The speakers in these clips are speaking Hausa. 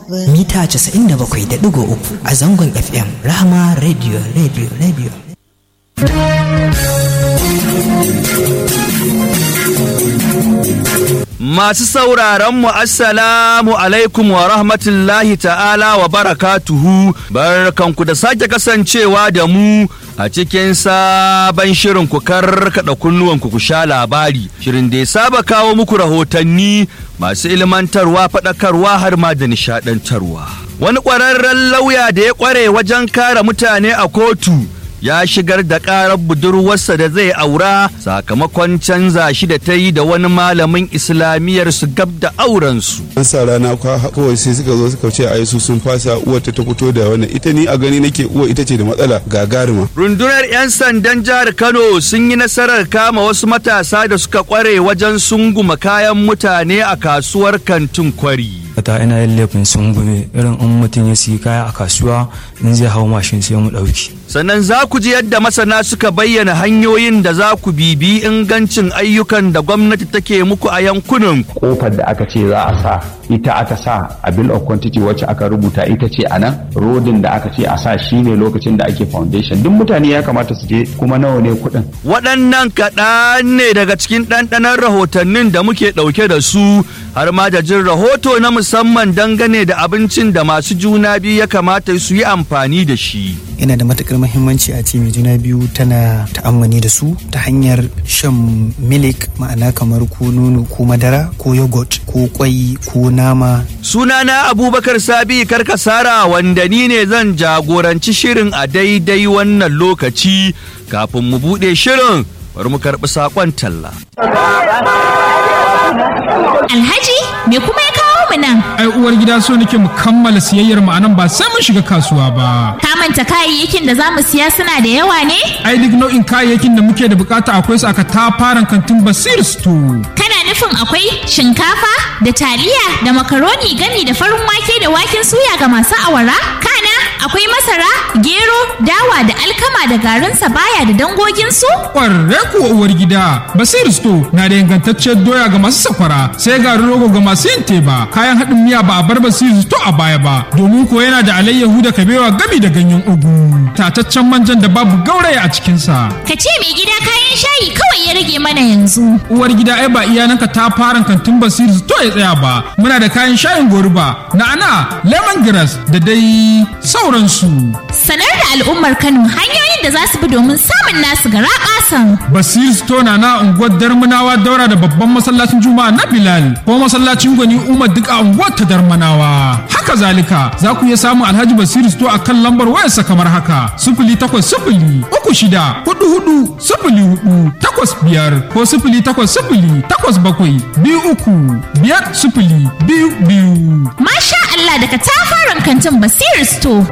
mita 97.3 a zangon FM Rahama Radio Radio Radio. Masu sauraron mu assalamu alaikum wa rahmatullahi ta'ala wa barakatuhu barkanku da sake kasancewa da mu a cikin sabon shirin ku karkada kunnuwanku ku sha labari shirin da ya saba kawo muku rahotanni masu ilmantarwa faɗakarwa har ma da nishaɗantarwa wani ƙwararren lauya da ya ƙware wajen kare mutane a kotu ya shigar da ƙarar budurwarsa da zai aura sakamakon canza shi da ta yi da wani malamin islamiyyar su gab da aurensu. an sa rana kawai sai suka zo suka ce ai su sun fasa uwar ta fito da wannan ita ni a gani nake uwa ita ce da matsala gagarima Rundunar 'yan sandan jihar Kano sun yi nasarar kama wasu matasa da suka kware wajen sunguma kayan mutane a kasuwar kantin kwari. ta ina yin laifin sun gume irin in mutum ya siyi kaya a kasuwa in zai hau mashin sai mu ɗauki. Sannan za ku ji yadda masana suka bayyana hanyoyin da za ku bibi ingancin ayyukan da gwamnati take muku a yankunan kofar da aka ce za a sa ita aka sa a bill of quantity wacce aka rubuta ita ce a nan rodin da aka ce a sa shine lokacin da ake foundation duk mutane ya kamata su je kuma nawa ne kuɗin waɗannan kaɗan ne daga cikin ɗanɗanon rahotannin da muke ɗauke da su har ma da jin rahoto na musamman dangane da abincin da masu juna biyu ya kamata su yi amfani da shi. Yana da matukar muhimmanci a ce mai juna biyu tana ta'ammani da su ta hanyar shan milik ma'ana kamar ko nono ko madara ko yogurt ko kwai ko nama. Sunana Abubakar Sabi Karkasara wanda ni ne zan jagoranci shirin a daidai wannan lokaci kafin mu buɗe shirin bari mu karɓi saƙon talla. Alhaji me kuma ya kawo mu nan? ai uwar gida so nake mu kammala siyayyar mu anan ba sai mun shiga kasuwa ba Ka manta kayayyakin da za mu siya suna da yawa ne? ai duk nau'in kayayyakin da muke da bukata akwai su aka tafaran kantin basir store Kana nufin akwai shinkafa da taliya da makaroni gami da farin wake da waken suya ga masu awara? Kana akwai masara, gero, dawa da alkama da garin sabaya da dangoginsu? kwarre kuwa uwar gida basir store na da ingantacciyar doya ga masu sakwara sai garin rogo ga masu yin teba kayan haɗin miya ba a bar basir store a baya ba domin ko yana da alayyahu da kabewa gami da ganyen ugu tataccen manjan da babu gauraya a cikinsa Ka ce mai gida kayan shayi kawai ya rage mana yanzu. uwar gida ai ba iyananka ta fara kantin basir to ya tsaya ba muna da kayan shayin goruba na'ana lemongrass da dai sauransu Sanar da al'ummar Kano hanyoyin da za su bi domin samun nasu gara ƙasan. basir store na na unguwar darmanawa daura da babban masallacin juma'a na bilal ko masallacin gwani umar duk a unguwar ta darmanawa haka zalika za ku iya samun alhaji basir store a kan lambar wayarsa kamar haka sifili takwas sifili uku shida hudu hudu sifili hudu takwas biyar ko sifili takwas sifili takwas bakwai biyu uku biyar sifili biyu biyu Masha Allah daga tafaran kantin Basir Store.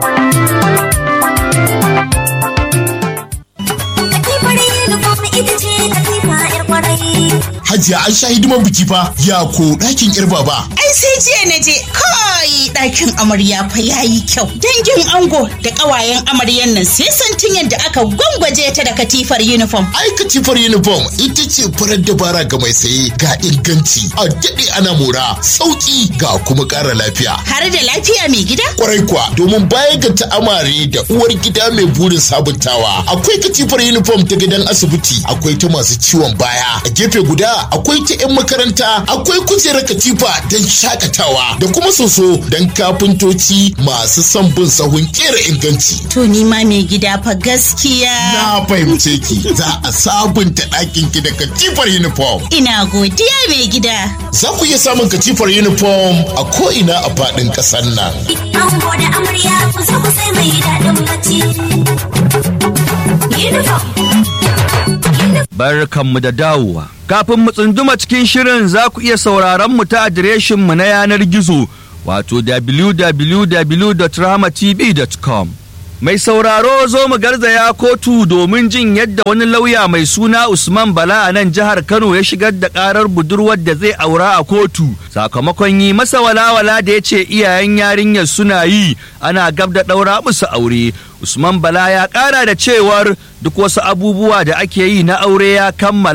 Katifar uniform ita ce katifa 'yar kwarai. Hajiya an sha hidiman biki fa ya ko ɗakin yar baba. Ai sai jiya na je kai ɗakin amarya fa yayi kyau. Dangin ango da ƙawayen amaryan nan sai santin yadda aka gwangwaje ta da katifar uniform. Ai katifar uniform ita ce farar dabara ga mai saye ga inganci a daɗe ana mora sauƙi ga kuma ƙara lafiya. Har da lafiya mai gida? Kwarai kuwa domin baya ga ta'amare da uwar gida mai burin sabuntawa akwai katifar uniform ta gidan asibiti akwai ta masu ciwon baya a gefe guda akwai ta 'yan makaranta akwai kujerar katifa don shakatawa da kuma soso don kafintoci masu son bin sahun kera inganci. To ni ma mai gida fa gaskiya. Na fahimce ki za a sabunta ɗakin ki da katifar uniform. Ina godiya mai gida. Za ku iya samun katifar uniform a ko'ina a faɗin ƙasar nan. Ango da amarya ku zo ku sai mai daɗin bacci. Uniform. Barkanmu da dawowa. Kafin mu tsunduma cikin shirin za ku iya sauraron mu ta adireshinmu na yanar gizo wato www.rahmatv.com. Mai sauraro zo mu garzaya kotu domin jin yadda wani lauya mai suna Usman Bala a nan jihar Kano ya shigar da karar budurwar da zai aura a kotu sakamakon yi masa walawala da ya ce iyayen yarinyar suna yi ana gab da ɗaura musu aure. Usman Bala ya ƙara da cewar duk wasu abubuwa da ake yi na aure ya kammala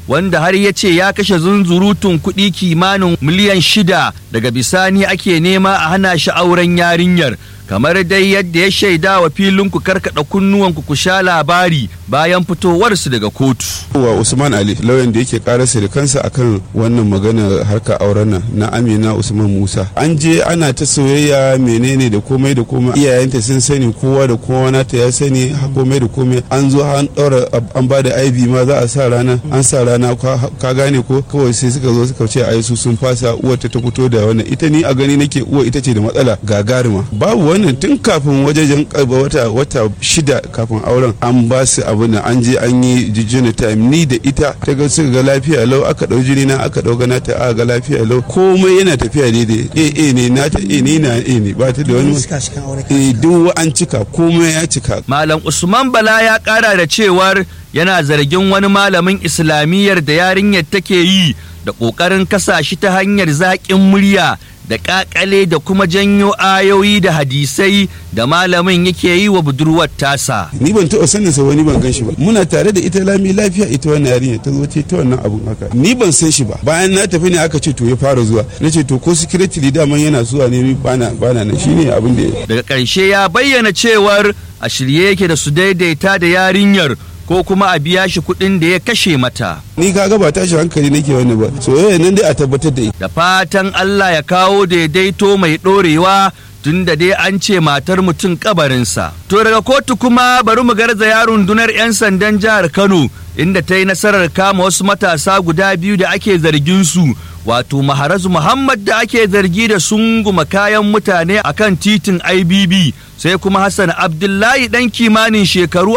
wanda har ya ce ya kashe zunzurutun kuɗi kimanin miliyan shida daga bisani ake nema a hana shi auren yarinyar kamar dai yadda ya shaida wa filin ku karkada kunnuwanku ku sha labari bayan fitowarsu daga kotu. wa usman ali lauyan da yake karasa da kansa akan wannan magana harka auren nan na amina usman musa an je ana ta soyayya menene da komai da komai iyayenta sun sani kowa da kowa nata ya sani komai da komai an zo an daura an ba da ib ma za a sa rana an sa rana ka gane ko kawai sai suka zo suka ce ai su sun fasa uwar ta fito da wannan ita ni a gani nake uwa ita ce da matsala gagarima babu wannan tun kafin wajejen wata wata shida kafin auren an ba su abu na an je an yi jijjina time ni da ita ta ga suka ga lafiya lau aka dau jini na aka dau gana ta aka ga lafiya lau komai yana tafiya daidai eh eh ne na ta eh ni na eh ne ba ta da wani eh duk an cika komai ya cika malam usman bala ya kara da cewar yana zargin wani malamin islamiyyar da yarinyar take yi da ƙoƙarin kasa shi ta hanyar zaƙin murya da ƙaƙale da kuma janyo ayoyi da hadisai da malamin yake yi wa budurwar tasa. Ni ban taɓa sanin sa wani ban gan shi ba. Muna tare da ita lami lafiya ita wannan yarinya ta zo ta wannan abun haka. Ni ban san shi ba. Bayan na tafi ne aka ce to ya fara zuwa. Na ce to ko security daman yana zuwa ne ni bana bana nan shine abin da Daga ƙarshe ya bayyana cewar a shirye yake da su daidaita da yarinyar ko kuma a biya shi kuɗin da ya kashe mata. Ni kaga ba tashi hankali nake wani ba, soyayya nan dai a tabbatar da Da fatan Allah ya kawo daidaito mai ɗorewa tun da dai an ce matar mutum kabarinsa. To daga kotu kuma bari mu garzaya rundunar 'yan sandan jihar Kano inda ta yi nasarar kama wasu matasa guda biyu da ake zargin su wato maharazu Muhammad da ake zargi da sunguma kayan mutane akan titin IBB sai kuma Hassan Abdullahi ɗan kimanin shekaru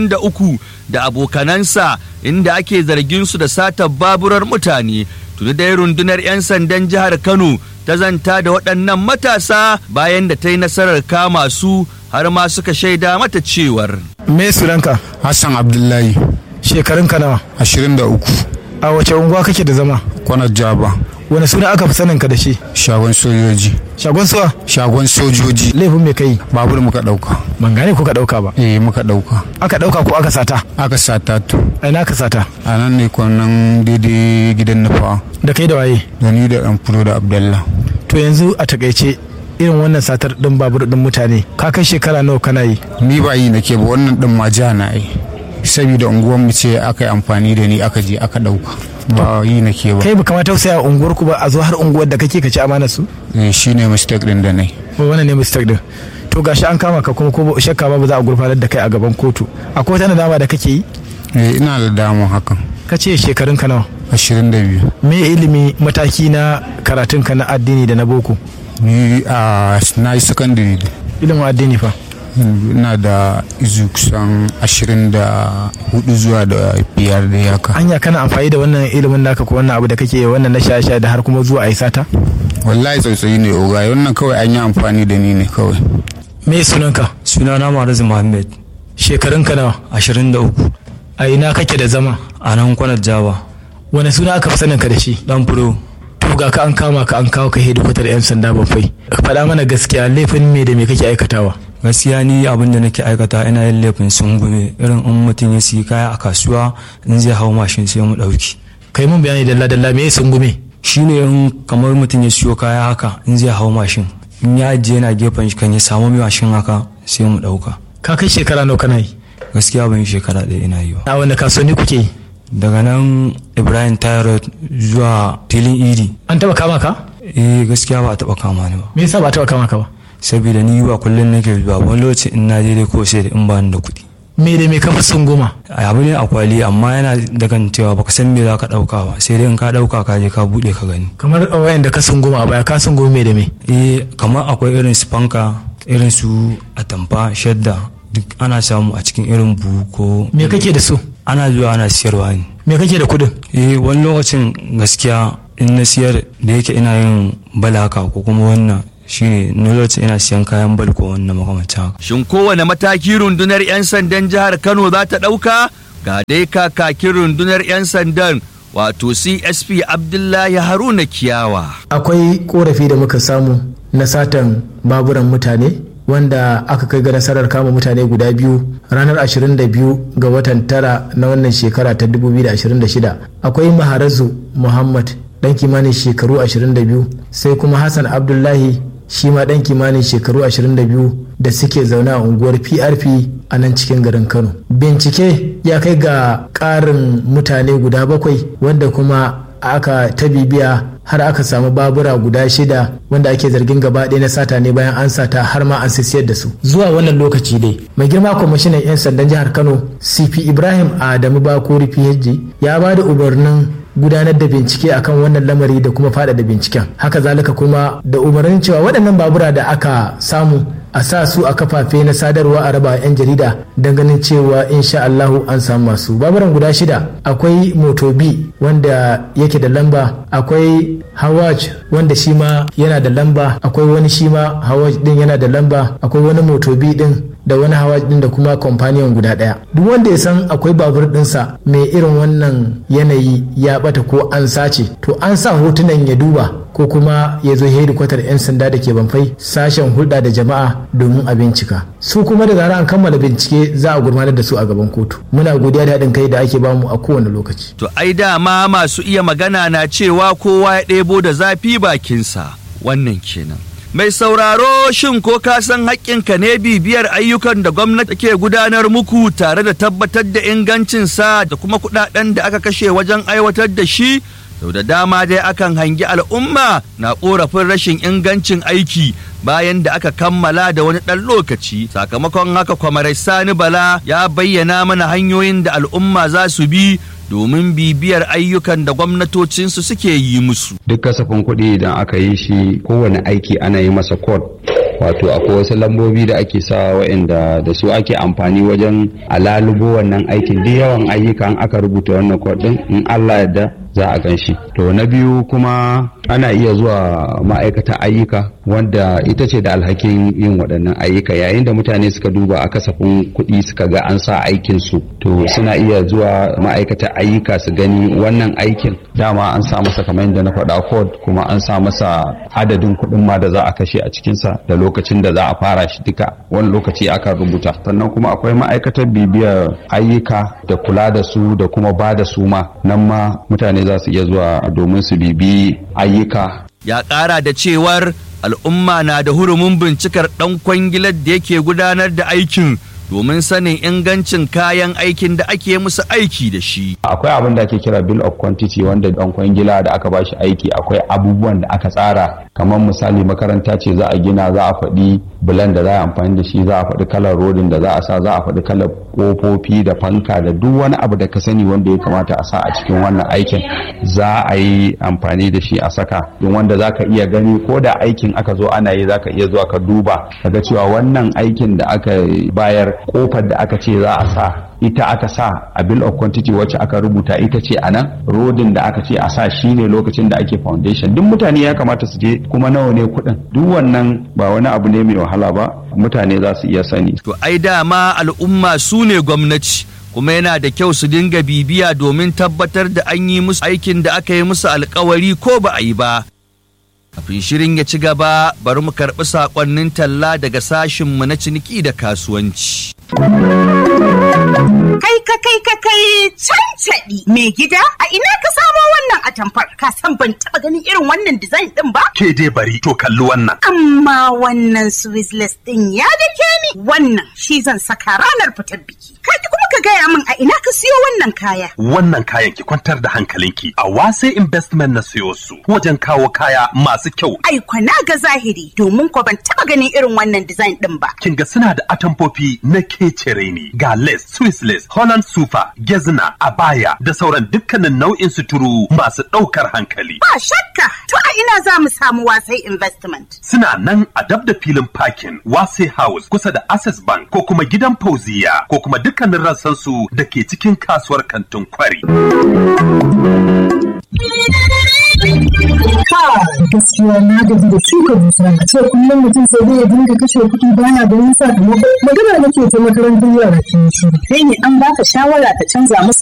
23 da abokanansa inda ake zargin su da satar baburar mutane tuni dai rundunar 'yan sandan jihar Kano ta zanta da waɗannan matasa bayan da ta yi nasarar kama su har ma suka shaida mata cewar. Me sunanka? Hassan Abdullahi. Shekarunka nawa? Ashirin da uku. A wace unguwa kake da zama? Kwanar Jaba. Wani suna aka fi sanin ka da shi? Shagon sojoji. Shagon suwa? Shagon sojoji. Laifin me kai? Babur muka ɗauka. Ban gane ko ka ɗauka ba. Eh muka ɗauka. Aka ɗauka ko aka sata? Aka sata to. A ina aka sata? A nan ne kwanan daidai gidan nufa. Da kai da waye? Da ni da ɗan fulo da Abdallah. To yanzu a takaice irin wannan satar ɗin babur ɗin mutane ka kai shekara nawa kana yi? Ni ba yi nake ba wannan ɗin ma ja na yi. Saboda unguwar mu ce aka yi amfani da ni aka je aka ɗauka. Ba yi nake ba. Kai ba kamata tausaya unguwar ku ba a zo har unguwar da kake ka ci amanar su? Eh shi ne mistake ɗin da nai. Ba wannan ne mistake ɗin. To gashi an kama ka kuma ko shakka ba za a gurfanar da kai a gaban kotu. Akwai wata nadama da kake yi? Eh ina da damu hakan. Ka ce shekarun ka nawa? ashirin da biyu. Me ilimi mataki na karatun ka na addini da na boko? Ni a na yi sakandare. Ilimin addini fa? Ina da izu kusan ashirin da hudu zuwa da biyar da yaka. Anya kana amfani da wannan ilimin naka ko wannan abu da kake wannan na sha da har kuma zuwa a yi sata? Wallahi tsautsayi ne oga wannan kawai an yi amfani da ni ne kawai. Me sunanka? Sunana Marazu Muhammad. Shekarunka nawa? Ashirin da uku. A ina kake da zama? A nan kwanar Java. Wane suna aka fi sanin ka da shi? Dan furo. To ga ka an kama ka an kawo ka hedikwatar 'yan sanda bafai. Faɗa mana gaskiya laifin me da me kake aikatawa? gaskiya ni abin da nake aikata ina yin laifin sungume irin in mutum ya siyi kaya a kasuwa in zai hau mashin sai mu ɗauki. kai mun bayani dalla dalla me sungume shine in kamar mutum ya siyo kaya haka in zai hau mashin in ya ajiye yana gefen shi kan ya samu mashin haka sai mu ɗauka. ka kai shekara nawa kana yi gaskiya ban yi shekara ɗaya ina yi ba. a wanda kasuwanni kuke yi daga nan ibrahim tyrod zuwa filin idi an taba kama ka eh gaskiya ba a taba kama ni ba me yasa ba a taba kama ka ba saboda ni ba kullum nake zuwa wani lokaci in na je dai ko sai da in ba ni da kuɗi me da me kafa sunguma abu ne a kwali amma yana da kan cewa baka san me za ka ɗauka ba sai dai in ka ɗauka ka je ka buɗe ka gani kamar wayan da ka sunguma a baya ka sunguma me da me eh kamar akwai irin su fanka irin su atamfa shadda duk ana samu a cikin irin buhu ko me kake da su ana zuwa ana siyarwa ne me kake da kudin eh wani lokacin gaskiya in na siyar da yake ina yin balaka ko kuma wannan shine na lokacin ina siyan kayan bal ko wannan makamancin haka Shin kowane mataki rundunar 'yan sandan jihar Kano za ta ɗauka? Ga dai kakakin rundunar 'yan sandan wato CSP Abdullahi Haruna Kiyawa. akwai korafi da muka samu na satan baburan mutane wanda aka kai ga nasarar kama mutane guda biyu ranar 22 ga watan tara na wannan shekara ta 2026 akwai maharazu muhammad dan kimanin shekaru 22 sai kuma hassan abdullahi shi ma dan kimanin shekaru 22 da suke zaune a unguwar prp a nan cikin garin kano bincike ya kai ga ƙarin mutane guda bakwai wanda kuma aka ta bibiya har aka samu babura guda shida wanda ake zargin gaba ɗaya na sata ne bayan an sata har ma an siyar da su zuwa wannan lokaci dai mai girma kwamishinan 'yan sandan jihar kano cp ibrahim adamu bakori phd ya ba da umarnin gudanar da bincike akan wannan lamari da kuma faɗaɗa binciken haka zalika kuma da umarnin cewa waɗannan babura da aka samu a sa su a kafafe na sadarwa a raba 'yan jarida don ganin cewa insha Allahu an samu masu baburan guda shida akwai motobi wanda yake da lamba akwai hawaj wanda shi ma yana da lamba akwai wani shi ma hawaj din yana da lamba akwai wani motobi din da wani hawaj din da kuma companion guda daya duk wanda ya san akwai babur dinsa mai irin wannan yanayi ya bata ko an sace to an sa hotunan ya duba ko kuma ya zo hedikwatar 'yan sanda da ke banfai sashen hulɗa da jama'a domin a bincika su kuma da zarar an kammala bincike za a gurfanar da su a gaban kotu muna godiya da haɗin kai da ake bamu a kowane lokaci To ai dama masu iya magana na cewa kowa ya ɗebo da zafi bakinsa wannan kenan. Mai sauraro shin ko ka san haƙƙinka ne bibiyar ayyukan da gwamnati ke gudanar muku tare da tabbatar da ingancinsa da kuma kuɗaɗen da aka kashe wajen aiwatar da shi? Sau da dama dai akan hangi al'umma na ƙorafin rashin ingancin aiki bayan da aka kammala da wani ɗan lokaci sakamakon haka kwamarai sani bala ya bayyana mana hanyoyin da al'umma za su bi domin bibiyar ayyukan da gwamnatocinsu suke yi musu. duk kasafin kuɗi idan aka yi shi kowane aiki ana yi masa code wato akwai wasu lambobi da ake sa waɗanda da su ake amfani wajen alalubo wannan aikin duk yawan ayyuka an aka rubuta wannan code din in Allah yadda za a gan shi to na biyu kuma ana iya zuwa ma'aikata ayyuka wanda ita ce da alhakin yin waɗannan ayyuka yayin da mutane suka duba a kasafin kuɗi suka ga an sa aikin su to suna iya zuwa ma'aikata ayyuka su gani wannan aikin dama an sa masa kamar yadda na faɗa code kuma an sa masa adadin kuɗin ma da za a kashe a cikinsa da lokacin da za a fara shi duka wani lokaci aka rubuta sannan kuma akwai ma'aikatar bibiyar ayyuka da kula da su da kuma ba da su ma nan ma mutane za su iya zuwa domin su bibi ayyuka Ya ƙara da cewar al'umma na da hurumin bincikar ɗan kwangilar da yake gudanar da aikin domin sanin ingancin kayan aikin da ake musu aiki da shi. akwai abin da ake kira bill of quantity wanda dan kwangila da aka bashi aiki akwai abubuwan da aka tsara kamar misali makaranta ce za a gina za a faɗi bulan da za a amfani da shi za a faɗi kalar rodin da za a sa za a faɗi kalar kofofi da fanka da duk wani abu da ka sani wanda ya kamata a sa a cikin wannan aikin za a yi amfani da shi a saka don wanda za ka iya gani ko da aikin aka zo ana yi za ka iya zuwa ka duba kaga cewa wannan aikin da aka bayar kofar da aka ce za a sa ita aka sa a bill of quantity wacce aka rubuta ita ce a nan rodin da aka ce a sa shine lokacin da ake foundation duk mutane ya kamata su je kuma nawa ne kuɗin duk wannan ba wani abu ne mai wahala ba mutane za su iya sani To ai dama al'umma su ne gwamnati kuma yana da kyau su dinga bibiya domin tabbatar da an yi musu aikin da aka yi musu alkawari ko ba a yi ba. Kafin shirin ya ci gaba bari mu karɓi saƙonnin talla daga sashinmu na ciniki da kasuwanci. Kai ka kai ka kai cancaɗi mai gida a ina ka samo wannan atamfar ka san ban taɓa ganin irin wannan design ɗin ba? Ke dai bari to kalli wannan. Amma wannan Swizzless ɗin ya dake ni wannan shi zan saka ranar fitar biki. Kaji kuma ka gaya min a ina ka siyo wannan kaya. Wannan kayan ki kwantar da hankalinki a wase investment na siyo su wajen kawo kaya masu kyau. Ai na ga zahiri domin ko ban taɓa ganin irin wannan design ɗin ba. Kin ga suna da atamfofi na kecere ne ga lace, Swiss lace, Holland super, gezna, abaya da sauran dukkanin nau'in suturu masu ɗaukar hankali. Ba shakka to a ina za mu samu wasai investment. Suna nan a dab da filin parking Wase House kusa da Access Bank ko kuma gidan Fauziya ko kuma dukkanin rassansu da ke cikin kasuwar kantin kwari. gaskiya na gaji da shuka dusa a ce kullum mutum sai dai ya dinga kashe kuɗi baya ganin sakamako magana nake ta makarantar yara kin shi Kai ne an baka shawara ka canza musu